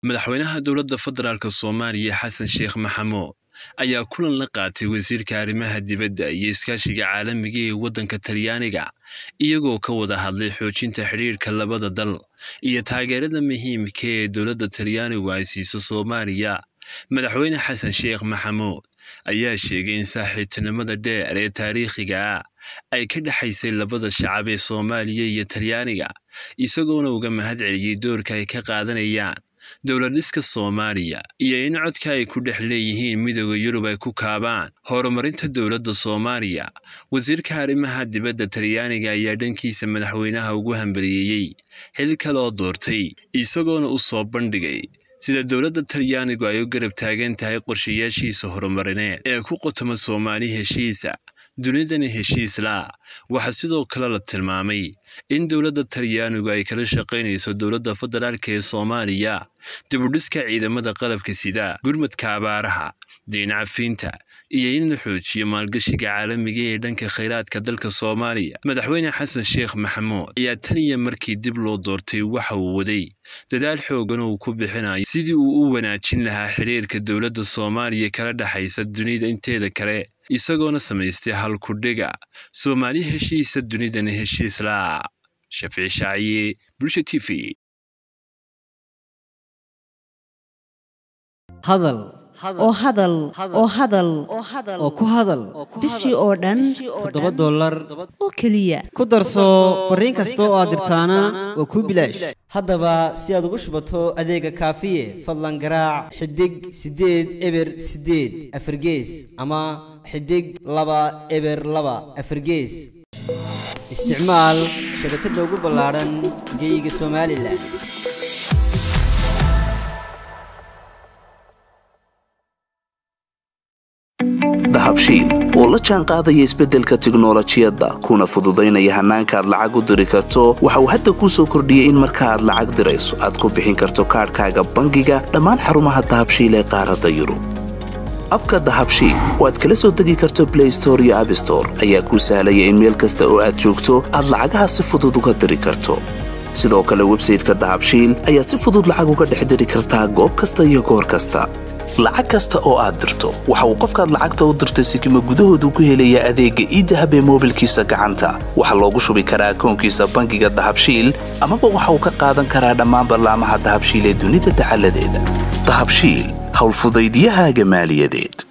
madaxweynaha dowladda federaalk soomaaliya xasan sheekh maxamuud ayaa kulan la qaatay wasiirka arrimaha dibadda iyo iskaashiga caalamiga ee waddanka talyaaniga iyagoo ka wada hadlay xoojinta xidhiirka labada dal iyo taageerada muhiimka ee dowladda talyaanigu ay siiso soomaaliya madaxweyne xasan sheekh maxamuud ayaa sheegay in saaxiibtinimada dheer ee taariikhiga ah ay ka dhexaysay labada shacab ee soomaaliya iyo talyaaniga isagoona uga mahad celiyey doorka ay ka qaadanayaan dowladhiska soomaaliya iyo in codka ay ku dhex leeyihiin midooda yurub ay ku kaabaan horumarinta dowladda soomaaliya wasiirka arrimaha dibadda talyaaniga ayaa dhankiisa madaxweynaha ugu hambaliyeeyey xil kale oo doortay isagoona u soo bandhigay sida dowladda talyaanigu ay u garab taagan tahay qorshayaashiisa horumarineed ee ku qotoma soomaali heshiisa dunidani heshiis laa waxaa sidoo kale la tilmaamay in dowladda talyaanigu ay kala shaqaynayso dowladda federaalk ee soomaaliya dibudhiska ciidamada qalabka sida gurmadka abaaraha diin cafiinta iyo in la xoojiyo maalgashiga caalamiga ee dhanka khayraadka dalka soomaaliya madaxweyne xasan sheekh maxamuud ayaa tan iyo markii dib loo doortay waxa uu waday dadaal xoogan uu ku bixinayo sidii uu u wanaajin lahaa xidhiirka dowladda soomaaliya kala dhexaysa dunida inteeda kale isagoona samaystay halkudhiga soomaali heshiisa dunidana heshiis laa shafici shaaciye bulsha t v hadal oo hadal oo hadal oo ku hadal bishii oo dhan toddoba dollar oo keliya ku darso fariin kasta oo aad dirtaana waa kuu bilaash haddaba si aad ugu shubato adeega kaafiye fadlan garaac xidig siddeed eber siddeed afargees ama xidig laba eber laba afargees isticmaal shabakadda ugu ballaadhan geeyiga somalilan dahabshiil oo la jaan qaadaya isbeddelka tiknolojiyadda kuna fududaynaya hannaanka aad lacag u diri karto waxa uu hadda kuu soo kordhiyey in marka aad lacag dirayso aad ku bixin karto kaadhkaaga bangiga dhammaan xarumaha dahabshiil ee qaaradda yurub abka dahabshiil oo aad kala soo degi karto blay store iyo abstore ayaa kuu sahlaya in meel kasta oo aad joogto aad lacagaha si fudud uga diri karto sidoo kale websayteka dahabshiil ayaad si fudud lacag uga dhex diri kartaa goob kasta iyo goor kasta lacag kasta oo aad dirto waxa uu qofkaad lacagta u dirtay sikima gudahoodu ku helayaa adeegga iidahab ee moobilkiisa gacanta waxaa loogu shubi karaa akoonkiisa bangiga dahabshiil amaba waxa uu ka qaadan karaa dhammaan ballaamaha dahabshiil ee dunida dacaladeeda dahabshiil howlfudaydiyahaaga maaliyadeed